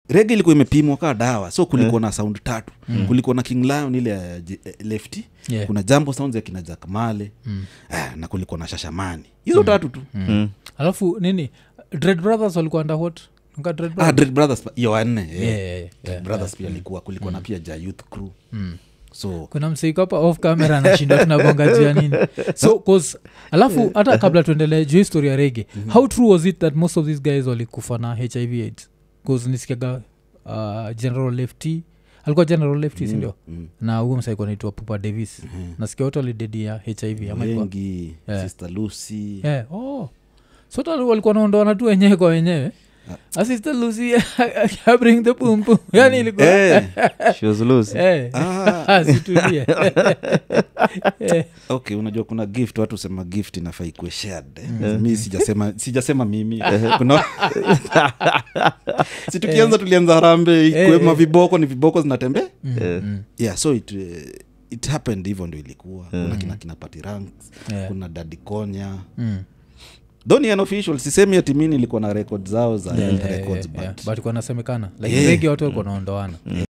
rege ilikuwa imepimwa kaa dawa so kulikuwa na sound tatu kulikuwa na king lion ile ya J- eh, lefty Yeah. kuna jambo sounds ya kina jack male ah, na kulikuwa na shashamani hizo tatu tu Mm. alafu nini dread brothers walikuwa under what Nga dread ah, brothers? Dread brothers pa- hiyo wanne Yeah, yeah. yeah, yeah, Dread yeah, brothers pia alikuwa kulikuwa na pia ja youth crew so kuna mseiko hapa off camera anashinda tunabonga juu ya nini so cause alafu hata kabla tuendelee juu histori ya rege how true was it that most of these guys walikufa na hiv aids bcause nisikiaga uh, general lefty alikuwa general lefty sindio mm. na huyo msaiko naitwa pupa davis nasikia wote walidedia hiv ama ilikuwa- wengi Yeah. sister lucy yeah. oh. sote walikuwa naondoana tu wenyewe kwa wenyewe asista lucy I bring the pum pum yani ilikuwa Eh, She was loose. Eh. ah, situlie Eh. okay unajua kuna gift watu sema gift inafaa ikuwe shared eh. mi sijasema sijasema mimi kuna si tukianza tulianza harambe ikiwema viboko ni viboko zinatembea Eh, yeah so it, uh, it happened hivyo ndo ilikuwa kuna kina kina pati ranks Yeah. kuna dadi konya Mm. though ni unofficial sisemi ati mi nilikuwa na record zao za health Yeah, records yeah, yeah. but but kuwa nasemekana like Yeah. rege watu walikuwa naondoana